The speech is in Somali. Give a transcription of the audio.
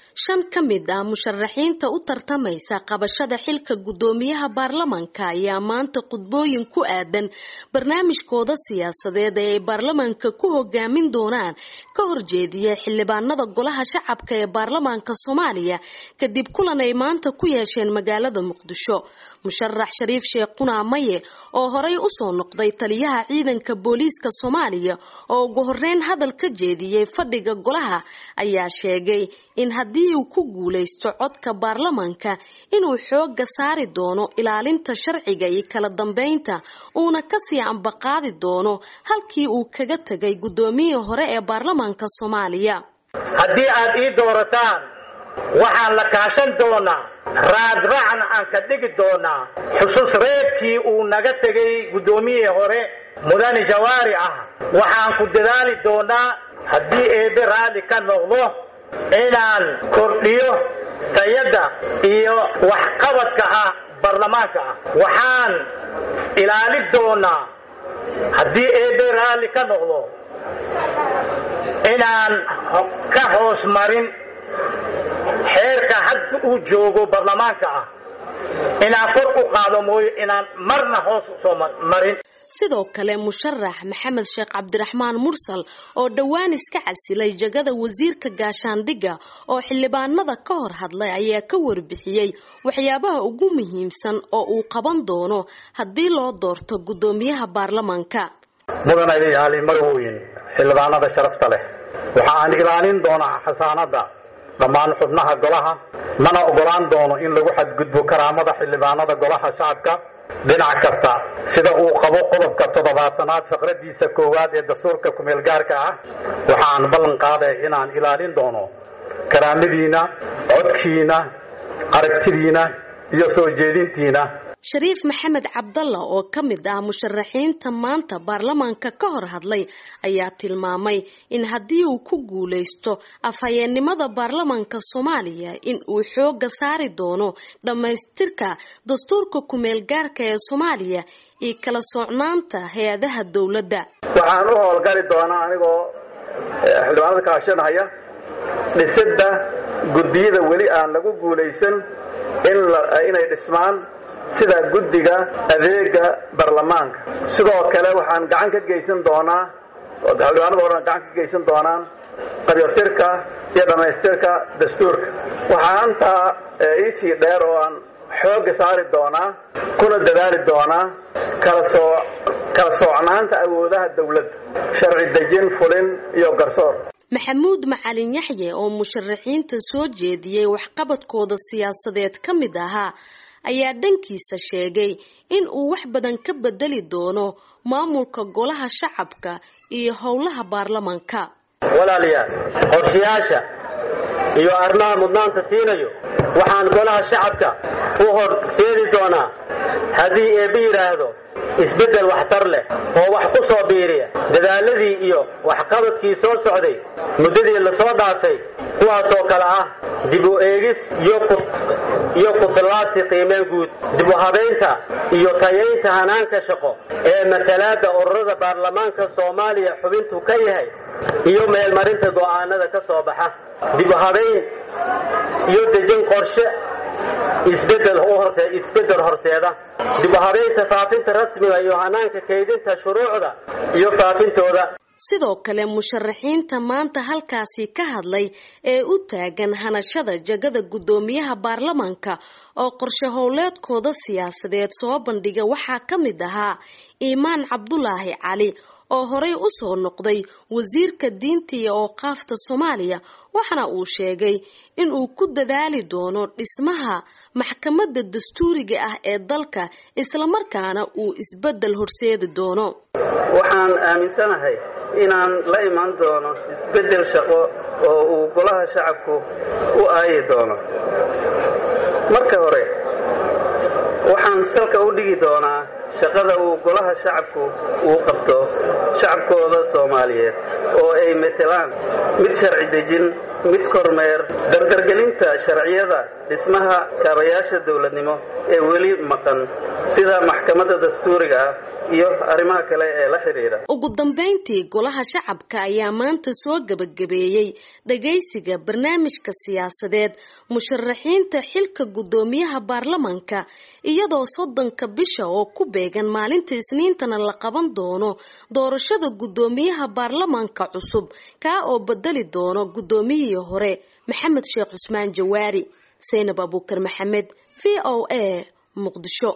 shan ka mid ah musharaxiinta u tartamaysa qabashada xilka guddoomiyaha baarlamanka ayaa maanta khudbooyin ku aadan barnaamijkooda siyaasadeed ee ay baarlamanka ku hogaamin doonaan ka horjeediya xildhibaanada golaha shacabka ee baarlamaanka soomaaliya kadib kulan ay maanta ku yeesheen magaalada muqdisho musharax shariif sheekh qunaa maye oo horey usoo noqday taliyaha ciidanka booliiska soomaaliya oo ugu horeyn hadal ka jeediyey fadhiga golaha ayaa sheegay in haddii uu ku guulaysto codka baarlamanka inuu xooga saari doono ilaalinta sharciga iyo kala dambeynta uuna kasii ambaqaadi doono halkii uu kaga tegay guddoomiyihii hore ee baarlamanka soomaaliya haddii aad ii doorataan waxaan la kaashan doonaa raadraacna aan ka dhigi doonaa xusuus reebkii uu naga tegay guddoomiyihii hore mudane jawaari ah waxaan ku dadaali doonaa haddii eebe raalli ka noqdo inaan kordhiyo tayadda iyo waxqabadka ah baarlamaanka ah waxaan ilaalin doonaa haddii eebe raalli ka noqdo inaan ka hoos marin xeerka hadda uu joogo baarlamaanka ah inaan kor u qaado mooyo inaan marna hoos usoo marin sidoo kale musharax maxamed sheekh cabdiraxmaan mursal oo dhowaan iska casilay jagada wasiirka gaashaandhigga oo xildhibaanada ka hor hadlay ayaa ka warbixiyey waxyaabaha ugu muhiimsan oo uu qaban doono haddii loo doorto guddoomiyaha baarlamanka mudan ayaali magawooyin xildhibaanada sharafta leh waxa aan ilaalin doonaa xasaanada dhammaan xubnaha golaha mana ogolaan doono in lagu xadgudbo karaamada xildhibaanada golaha shacabka dhinac kasta sida uu qabo qodobka toddobaatanaad faqradiisa koowaad ee dastuurka kumeel gaarka ah waxaan ballan qaaday inaan ilaalin doono karaamadiina codkiina aragtidiina iyo soo jeedintiina shariif maxamed cabdalla oo ka mid ah musharaxiinta maanta baarlamaanka ka hor hadlay ayaa tilmaamay in haddii uu ku guulaysto afhayeennimada baarlamanka soomaaliya in uu xooga saari doono dhammaystirka dastuurka kumeel gaarka ee soomaaliya iyo kala socnaanta hay-adaha dowladda waxaan u howlgali doonaa anigoo xildhibaanada kaashanhaya dhisidda guddiyada weli aan lagu guulaysan inay dhismaan sida guddiga adeega baarlamaanka sidoo kale waxaan gacan ka geysan doonaa xildhibaanada horan gacan ka geysan doonaan qabyotirka iyo dhammaystirka dastuurka waxaa intaa iisii dheer oo aan xooga saari doonaa kuna dadaali doonaa kala soo kala soocnaanta awoodaha dowladda sharci dejin fulin iyo garsoor maxamuud macalin yaxye oo musharaxiinta soo jeediyey waxqabadkooda siyaasadeed ka mid ahaa ayaa dhankiisa sheegay in uu wax badan ka bedeli doono maamulka golaha shacabka iyo howlaha baarlamanka walaalayaal qorshayaasha iyo arrimaha mudnaanta siinayo waxaan golaha shacabka u horseedi doonaa haddii eebbe yidhaahdo isbeddel waxtar leh oo wax ku soo biiriya dadaaladii iyo waxqabadkii soo socday muddadii la soo dhaafay kuwaasoo kale ah dib u eegis iyo ku-tallaabsi qiimeen guud dib u habaynta iyo tayaynta hanaanka shaqo ee matalaadda ururada baarlamaanka soomaaliya xubintu ka yahay iyo meelmarinta go'aanada ka soo baxa dib u habayn iyo dejin qorshe isbeddel horseeda dib u habaynta faafinta rasmiga iyo hanaanka kaydinta shuruucda iyo faafintooda sidoo kale musharaxiinta maanta halkaasi ka hadlay ee u taagan hanashada jagada guddoomiyaha baarlamanka oo qorshe howleedkooda siyaasadeed soo bandhiga waxaa ka mid ahaa iimaan cabdulaahi cali oo horey usoo noqday wasiirka diinta iyo ooqaafta soomaaliya waxaana uu sheegay in uu ku dadaali doono dhismaha maxkamadda dastuuriga ah ee dalka islamarkaana uu isbeddel horseedi doono waxaan aaminsanahay inaan la imaan doono isbeddel shaqo oo uu golaha shacabku u aayi doono marka hore waxaan salka u dhigi doonaa shaqada uu golaha shacabku uu qabto shacabkooda soomaaliyeed oo ay matelaan mid sharci dejin mid kormeer dardargelinta sharciyada dhismaha kaabayaasha dowladnimo ee weli maqan sida maxkamadda dastuuriga ah iyo arrimaha kale ee la xidhiidha ugu dambeyntii golaha shacabka ayaa maanta soo gebagabeeyey dhagaysiga barnaamijka siyaasadeed musharaxiinta xilka guddoomiyaha baarlamanka iyadoo soddonka bisha oo ku beegan maalinta isniintana la qaban doono doorashada guddoomiyaha baarlamanka cusub kaa oo bedeli doono guddoomiyihii hore maxamed sheekh cusmaan jawaari saynab abuukar maxamed v o a muqdisho